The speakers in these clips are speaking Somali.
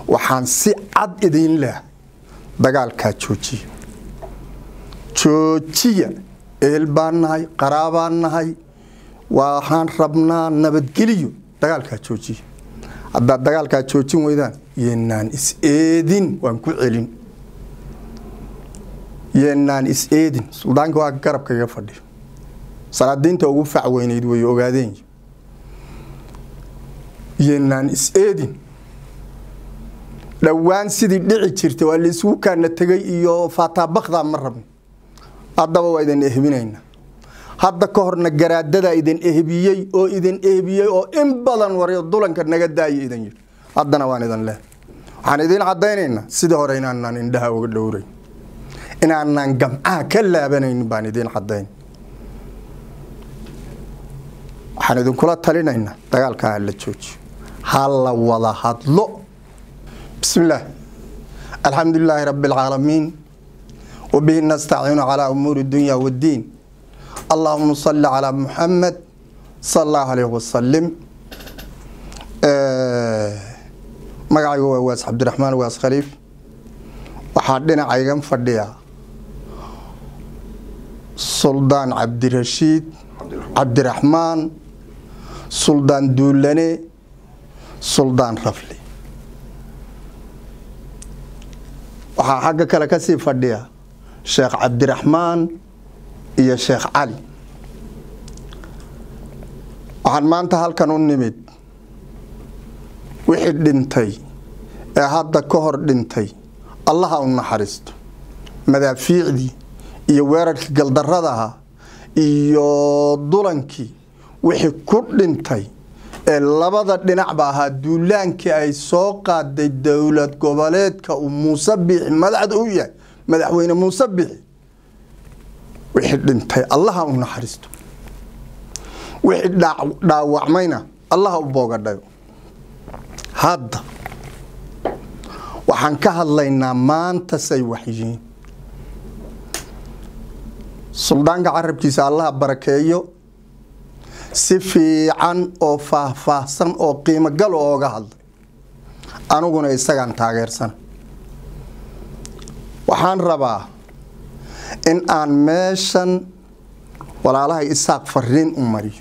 waxaan si cad idiin leh dagaalkaa joojiya joojiya ehel baan nahay qaraabaan nahay waxaan rabnaa nabadgeliyo dagaalkaa joojiya haddaad dagaalkaa joojin weydaan yeenaan is-eedin waan ku celin yeenaan is-eedin suldaanka waa garabka iga fadhiyo salaadiinta ugu facweynayd way ogaadeen yeenaan is-eedin dhowaan sidii dhici jirtay waa laisugu kaana tegay iyo faataabakdaa ma rabno haddaba waa idin ehbinaynaa hadda ka horna garaadadaa idin ehbiyey oo idin ehbiyey oo in badan waryo dulanka naga daaya idin yidhi haddana waan idin leh waxaan idiin caddaynaynaa sidii hore inaanaan indhaha uga dhowrayn inaanaan gamcaha ka laabanayn baan idiin caddayn waxaan idinkula talinaynaa dagaalkaa ha la joojiyo ha la wada hadlo bismi illaah alxamdu lilaahi rabbi alcaalamiin wabihi nastaciinu calaa umuuri dunya waddiin allahuma salli calaa muxamed sala allahu alayh wasalim magacaygu waa waas cabdiraxmaan waas khaliif waxaa dhinacaygan fadhiya suldaan cabdirashiid cabdiraxmaan suldaan duulane suldaan rafli waxaa xagga kale ka sii fadhiya sheekh cabdiraxmaan iyo sheekh cali waxaan maanta halkan u nimid wixii dhintay ee hadda ka hor dhintay allaha u naxariisto madaafiicdii iyo weerarkii galdarradaha iyo dulankii wixii ku dhintay ee labada dhinacba ahaa duulaankii ay soo qaaday dowlad goboleedka uu muuse biixi madaxda u yahay madaxweyne muuse biixi wixii dhintay allaha u naxariisto wixii dhaawacmayna allaha u boogadhayo hadda waxaan ka hadlaynaa maanta say waxyihiin suldaanka carabkiisa allaha barakeeyo si fiican oo faahfaahsan oo qiimo gal ooga hadlay aniguna isagaan taageersana waxaan rabaa in aan meeshan walaalahay isaaq fariin u mariyo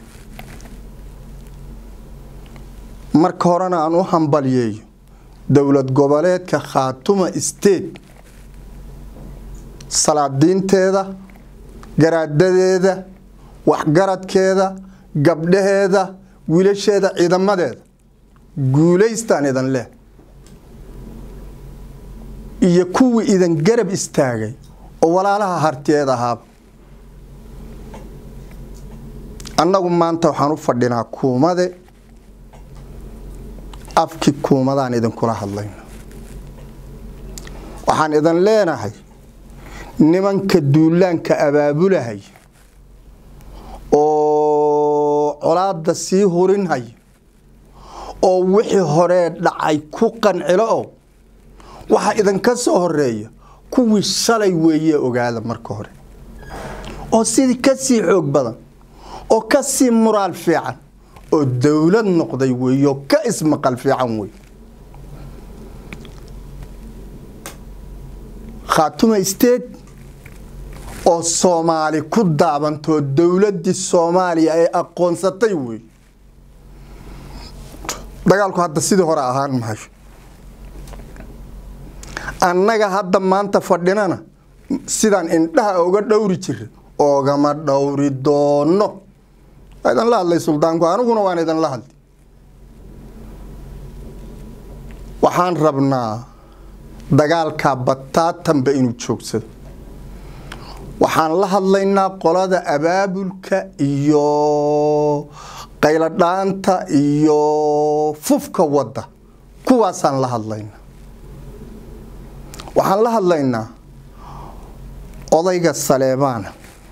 marka horena aan u hambalyeeyo dowlad goboleedka khaatuma state salaadiinteeda garaadadeeda waxgaradkeeda gabdhaheeda wiilasheeda ciidamadeeda guulaystaan idan leh iyo kuwii idan garab istaagay oo walaalaha hartiyeed ahaaba annagu maanta waxaan u fadhinaa kuumade afkii kuumadaan idinkula hadlayna waxaan idin leenahay nimanka duulaanka abaabulahay oo colaada sii hurinhaya oo wixii horee dhacay ku qancilo oo waxaa idinka soo horeeya kuwii shalay weeye ogaada marka hore oo sidii ka sii xoog badan oo ka sii muraal fiican oo dowlad noqday weeyo ka ismaqal fiican wey khaatuma state oo soomaali ku daabantoo dowladdii soomaaliya ay aqoonsatay wey dagaalku hadda sidii hore ahaan mahayo annaga hadda maanta fadhinana sidaan indhaha oga dhowri jira oogama dhowri doono waa idan la hadlay suldaanku aniguna waan idan la hadlay waxaan rabnaa dagaalkaa bataatanba inuu joogsado waxaan la hadlaynaa qolada abaabulka iyo qayladhaanta iyo fufka wadda kuwaasaan la hadlaynaa waxaan la hadlaynaa odayga saleebaana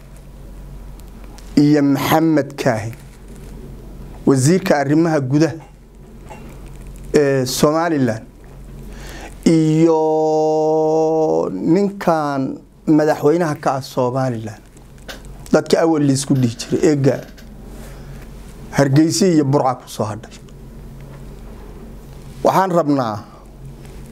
iyo maxamed kaahin wasiirka arrimaha gudaha ee somalilan iyo ninkan madaxweynaha ka ah somalilan dadka awal liisku dhihi jiray eega hargeysi iyo burca ku soo hadhay waxaan rabnaa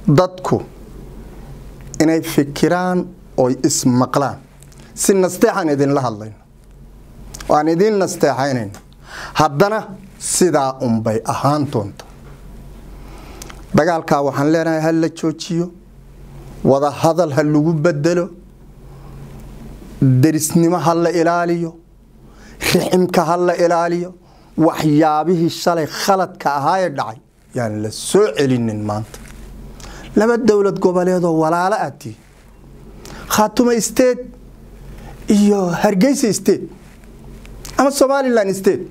dadku inay fikiraan oy ismaqlaan si nasteexaan idinla hadlayno waan idiin nasteexaynayna haddana sidaa unbay ahaan doonta dagaalkaa waxaan leenahay ha la joojiyo wada hadal ha lagu bedelo derisnimo ha la ilaaliyo riximka ha la ilaaliyo waxyaabihii shalay khaladka ahaayee dhacay yaan la soo celinin maanta laba dowlad goboleedoo walaalo aad tihi khaatuma state iyo hargeysa state ama somalilan state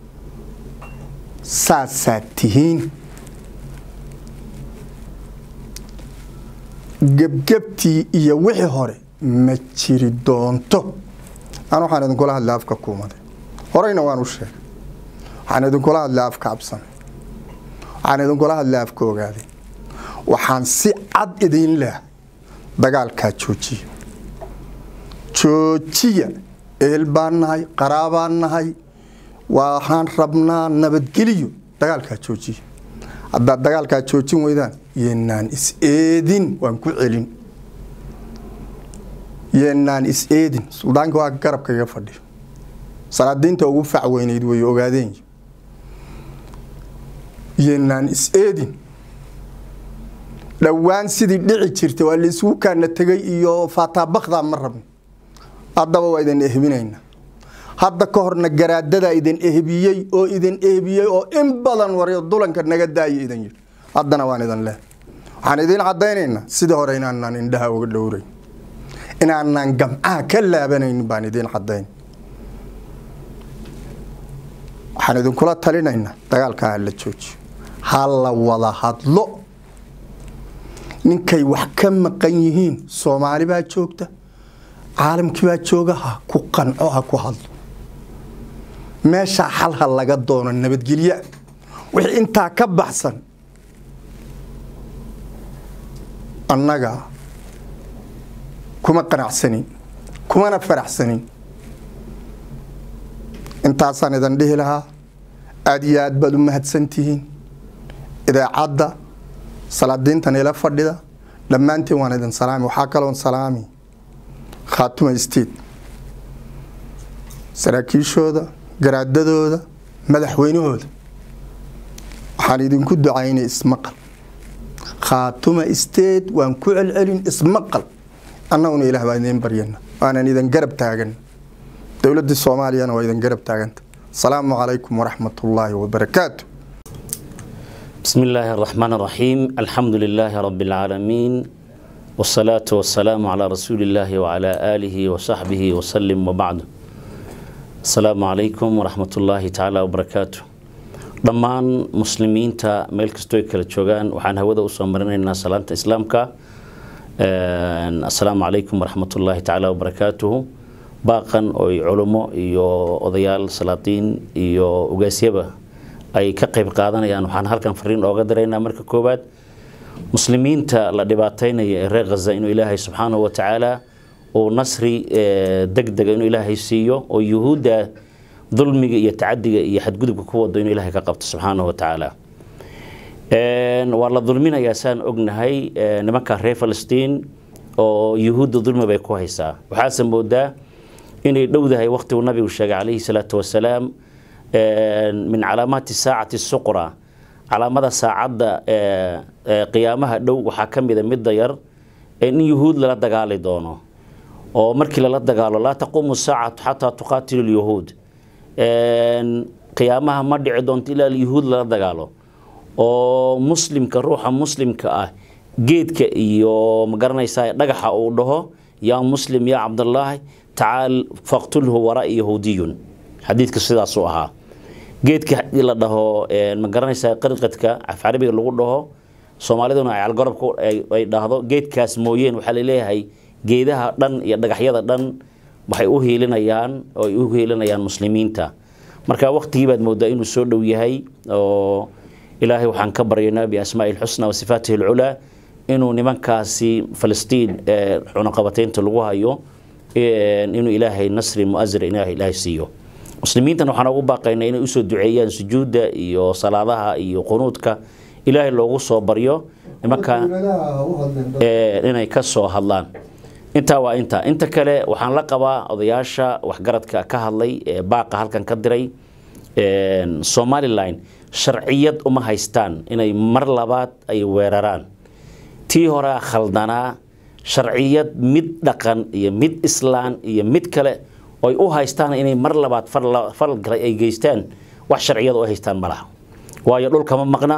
saasaad tihiin gebgebtii iyo wixii hore ma jiri doonto an waxaan idinkula hadlay afka kuumaday horeyna waan u sheegay waxaan idinkula hadlay afka absanay waxaan idinkula hadlay afka ogaaday waxaan si cad idiin leehay dagaalkaa joojiya joojiya eel baan nahay qaraabaan nahay waxaan rabnaa nabadgeliyo dagaalkaa joojiya haddaad dagaalkaa joojin weydaan yeenaan is-eedin waan ku celin yeenaan is-eedin suldaanka waa garabka iga fadhiyo salaadiinta ugu fac weyneyd way ogaadeen yeenaan is-eedin dhowaan sidii dhici jirtay waa laisugu kaana tegay iyo faataabakdaa ma rabno haddaba waa idin ehbinayna hadda ka horna garaadadaa idin ehbiyey oo idin ehbiyey oo in badan waryo dulanka naga daaya idin yidhi haddana waan idin leh waxaan idiin caddaynaynaa sidii hore inaanaan indhaha uga dhowrayn inaanaan gamcaha ka laabanayn baan idiin caddayn waxaan idinkula talinaynaa dagaalkaa ha la joojiyo ha la wada hadlo ninkay wax ka maqan yihiin soomaali baa joogta caalamkii baa jooga ha ku qanco ha ku hadlo meeshaa xal ha laga doono nabadgelya wixii intaa ka baxsan annaga kuma qanacsanin kumana faraxsanin intaasaan idin dhihi lahaa aada iyo aad baad u mahadsantihiin idaacadda salaadiintan ila fadhida dhammaantiin waan idin salaami waxaa kaloon salaami khaatuma state saraakiishooda garaadadooda madaxweynahooda waxaan idinku ducaynay ismaqal khaatuma state waan ku celcelin ismaqal annaguna ilaah baan idiin baryana waanan idin garab taagan dowladda soomaaliyana waa idin garab taaganta asalaamu calaykum waraxmat ullaahi wabarakaatu بسم الله الرحمن الرحيم الحمد لله رب العالمين والصلاة والسلام على رسول الله وعلى آله وصحبه وسلم وبعد السلام عليكم ورحمة الله تعالى وبركاته dhammaan muslimiinta meel kastoo ay kala joogaan waxaan hawada usoo marinaynaa salaanta islaamka assalaamu calaykum waraxmatullaahi tacaala wabarakaatuhu baaqan oo culummo iyo odayaal salaatiin iyo ogaasyaba ay ka qayb qaadanayaan waxaan halkan fariin ooga diraynaa marka koowaad muslimiinta la dhibaataynaya ee reer khaza inuu ilaahay subxaanahu wa tacaala uu nasri deg dega inuu ilaahay siiyo oo yuhuudda dulmiga iyo tacadiga iyo xadgudubka ku wado inuu ilaahay ka qabto subxaanahu wa tacaala waa la dulminayaa saan ognahay nimanka reer falastiin oo yuhuudda dulmi bay ku haysaa waxaase moodaa inay dhowdahay waqtigu nabigu sheegay calayhi salaatu wasalaam min calaamaati saacati suqra calaamada saacadda qiyaamaha dhow waxaa ka mida midda yar in yuhuud lala dagaali doono oo markii lala dagaalo laa taquumu saacatu xataa tuqaatilu lyahuud qiyaamaha ma dhici doonto ilaa yuhuud lala dagaalo oo muslimka ruuxa muslimka ah geedka iyo magaranaysaa dhagaxa uu dhaho yaa muslim yaa cabdallaahi tacaal faqtulhu wara'i yahuudiyun xadiidka sidaasuu ahaa geedka la dhaho ma garanaysaa qirqadka af carabiga lagu dhaho soomaaliduna ay calgarabka ay dhahdo geedkaas mooyeen waxaa laleeyahay geedaha dhan iyo dhagaxyada dhan waxay u hiilinayaan oo ay u hiilinayaan muslimiinta marka waqtigii baad moodaa inuu soo dhow yahay oo ilaahay waxaan ka baryaynaa biasmaa'i lxusna wa sifaatihi alculaa inuu nimankaasi falastiin cunaqabataynta lagu hayo inuu ilaahay nasri muasira ilaahay siiyo muslimiintan waxaan ugu baaqaynaa inay usoo duceeyaan sujuudda iyo salaadaha iyo qunuudka ilaahay loogu soo baryo nimanka inay ka soo hadlaan intaa waa intaa inta kale waxaan la qabaa odayaasha waxgaradka ka hadlay ee baaqa halkan ka diray somalilan sharciyad uma haystaan inay mar labaad ay weeraraan tii horea khaldanaa sharciyad mid dhaqan iyo mid islaan iyo mid kale oy u haystaan inay mar labaad fal galay ay geystaan wax sharciyad u haystaan ma laha waayo dhul kama maqna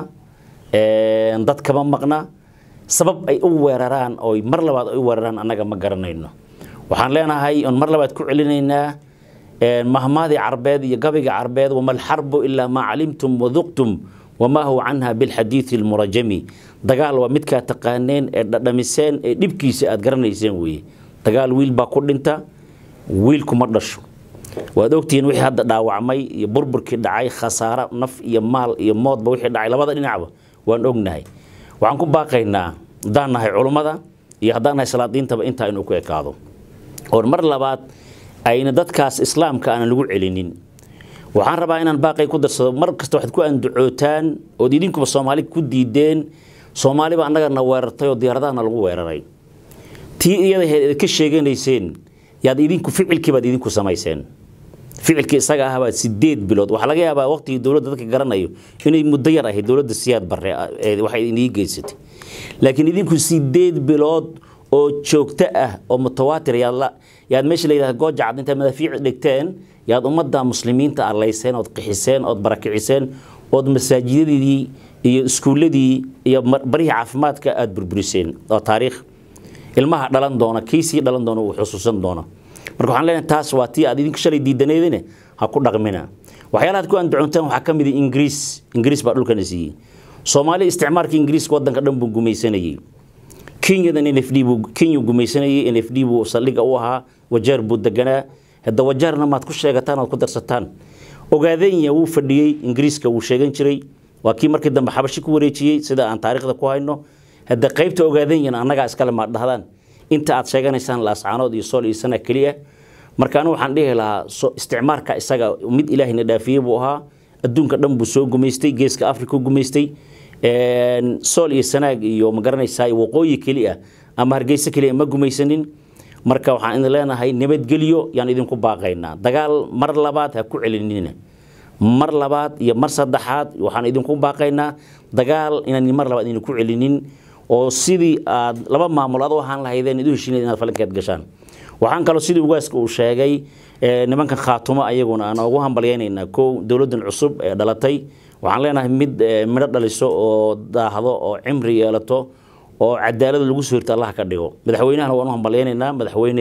dad kama maqna sabab ay u weeraraan oo mar labaad ay u weeraraan annaga ma garanayno waxaan leenahay on mar labaad ku celinaynaa mahmaadii carbeed iyo gabayga carbeed wama alxarbu ilaa maa calimtum waduqtum wamaa huwa canha bilxadiidi almurajami dagaal waa midkaa taqaaneen ee dhadhamiseen ee dhibkiisa aad garanayseen weeye dagaal wiil baa ku dhinta wiilkuma dhasho waad ogtihiin wixii hadda dhaawacmay iyo burburkii dhacay khasaaro naf iyo maal iyo moodba wixii dhacay labada dhinacba waan ognahay waxaan ku baaqaynaa haddaan nahay culummada iyo haddaan nahay salaadiintaba intaa inuu ku ekaado oo mar labaad ayna dadkaas islaamka aanan lagu celinin waxaan rabaa inaan baaqay ku darsado mar kasta waxaad ku andacootaan ood idinkuba soomaali ku diideen soomaaliba annagana weerartay oo diyaaradahana lagu weeraray tii iyada ka sheeganayseen yaad idinku ficilkii baad idinku samayseen ficilkii isaga ahbaa sideed bilood waxaa laga yaabaa waqtigii dowladda dadka garanayo inay muddo yar ahayd dowladda siyaad barre waxay inii geysatay laakiin idinku sideed bilood oo joogto ah oo mutawaatir yaad yaad meesha la yidhahda gooja cad intaad madaafiic dhigteen yaad ummadda muslimiinta allayseen ood qixiseen ood barakiciseen ood masaajidadii iyo iskuulladii iyo barihii caafimaadka aada burburiseen oo taariikh ilmaha dhalan doona kiisii dhalan doona uu xusuusan doona marka waxaan leenahay taas waa tii aad idinku shalay diidaneedine ha ku dhaqmina waxyaalaha aad ku andacoontaan waxaa ka mid ah ingiriis ingiriis baa dhulkana siiyey soomaali isticmaalka ingiriiska waddanka dhan buu gumaysanayey kenyadan n f d buu kenya gumaysanayey n f d buu saldhiga u ahaa wajeer buu deganaa hadda wajeerna maad ku sheegataan oad ku darsataan ogaadenya wuu fadhiyey ingiriiska wuu sheegan jiray waa kii markii dambe xabashi ku wareejiyey sida aan taariikhda ku hayno hadda qaybta ogaadenyana annagaa iskale maad dhahdaan inta aad sheeganaysaan laascaanood iyo sool iyo sana keliya marka anu waxaan dhihi lahaa isticmaarka isaga mid ilaahayna dhaafiyey buu ahaa adduunka dhan buu soo gumaystay geeska africa gumaystay sool iyo sanaag iyo ma garanaysaa waqooyi keli ah ama hargeysa keliya ma gumaysanin marka waxaan idin leenahay nabadgelyo yaan idinku baaqaynaa dagaal mar labaad ha ku celinina mar labaad iyo mar saddexaad waxaan idinku baaqaynaa dagaal inaan mar labaad idinku celinin oo sidii aad laba maamul ad u ahaan lahaydeen idu heshiinayd inaad falankeed gashaan waxaan kaloo sidii ugaaska uu sheegay nimankan khaatumo ayaguna aan ugu hambalyaynaynaa kow dowladdan cusub ee dhalatay waxaan leenahay mid midho dhaliso oo daahdo oo cimri yeelato oo cadaalada lagu soo hirto allah ka dhigo madaxweynahana waan u hambalyaynaynaa madaxweyne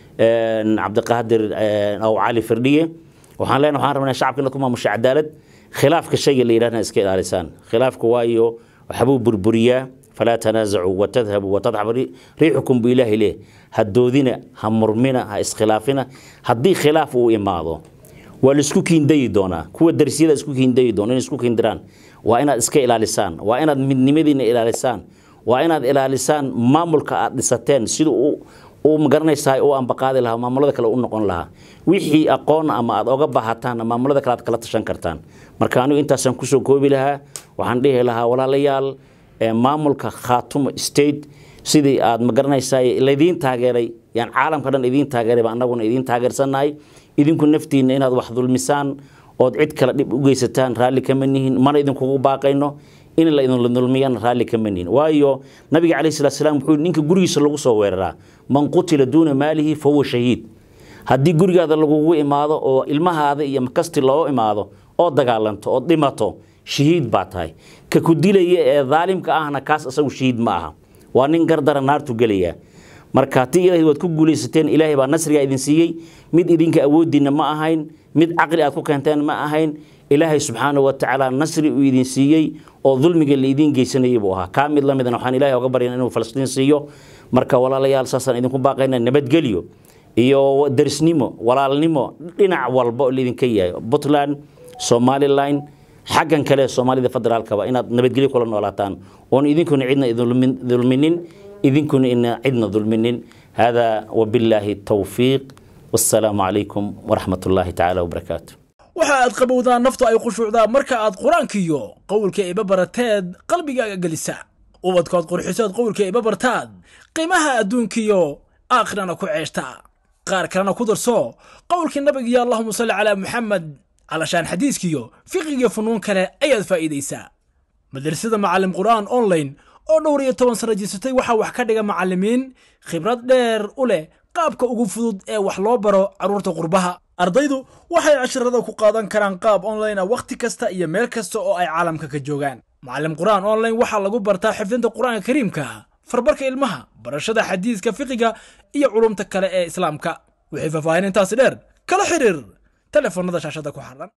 cabdiqaadir aw cali firdhiye waxaan leenahay waxaan rabnaa shacabka inaad ku maamusho cadaalad khilaafka shayga la yidhahna iska ilaalisaan khilaafka waayo waxbuu burburiyaa falaa tanaasacuu watadhabuu watadxab riixukum buu ilaahi leh ha doodina ha murmina ha iskhilaafina haddii khilaaf uu imaado waa laisku kiindayi doonaa kuwa darsiyada isku kiindayi doona inay isku kiindiraan waa inaad iska ilaalisaan waa inaad midnimadiina ilaalisaan waa inaad ilaalisaan maamulka aad dhisateen sida uu magaranaysaa u ambaqaadi lahaa maamulada kale u noqon lahaa wixii aqoon ama aad oga baahataanna maamulada kale aad kala tashan kartaan marka anigu intaasaan kusoo koobi lahaa waxaan dhihi lahaa walaalayaal maamulka khaatumo state sidii aad magaranaysaa laydiin taageeray yaan caalamka dhan idiin taageerayba annaguna idiin taageersannahay idinku naftiinna inaad wax dulmisaan ood cid kale dhib u geysataan raalli kama nihin mana idinkugu baaqayno in la idin dulmiyana raalli kama nihin waayo nabiga calayhi salatu salaam wuxuu ninka gurigiisa lagu soo weeraraa man qutila duuna maalihi fa huwa shahiid haddii gurigaada lagugu imaado oo ilmahaada iyo makasti loo imaado oo dagaalanto oo dhimato shahiid baa tahay ka ku dilaya ee daalimka ahna kaas isagu shahiid ma aha waa nin gardara naartu gelaya marka ti ilaahay waad ku guulaysateen ilaahay baa nasriga idin siiyey mid idinka awoodiinna ma ahayn mid caqli aad ku keenteen ma ahayn ilaahay subxaanahu wa tacaala nasri uu idin siiyey oo dulmiga la idiin geysanayay buu ahaa kaa mid la midna waxaan ilaahay oga baryan inuu falastiin siiyo marka walaalayaal saasaan idinku baaqayna nabadgelyo iyo darisnimo walaalnimo dhinac walba oo laidinka yahay puntland somaliline xaggan kale soomaalida federaalkaba inaad nabadgelyo kula noolaataan oon idinkuna cidna dulminin idinkuna ina cidna dulminin hada wabillaahi tawfiiq wassalaamu calaykum waraxmat ullaahi tacaala wabarakaatu waxa aad qabowdaa naftu ay khushuucdaa marka aad qur-aankiyo qowlka iba barateed qalbigaaga gelisa ubadkood qurxisood qowlka iba bartaad qiimaha adduunkiyo aakhirana ku ceeshta qaar kalena ku darso qowlkii nabigiyo allahuma salli calaa muxamed calashaan xadiiskiyo fiqigiyo funuun kale ayaad faa'iidaysaa madrasada macalim qur'aan online oo dhowr iyo toban sano jirsatay waxaa wax ka dhiga macallimiin khibrad dheer u leh qaabka ugu fudud ee wax loo baro carruurta qurbaha ardaydu waxay casharada ku qaadan karaan qaab online ah wakhti kasta iyo meel kasta oo ay caalamka ka joogaan macalim qur'aan online waxaa lagu bartaa xifdinta qur'aanka kariimka farbarka ilmaha barashada xadiiska fiqiga iyo culumta kale ee islaamka wixii faahfaahin intaasi dheer kala xiriir telefoonada shaashada ku xaran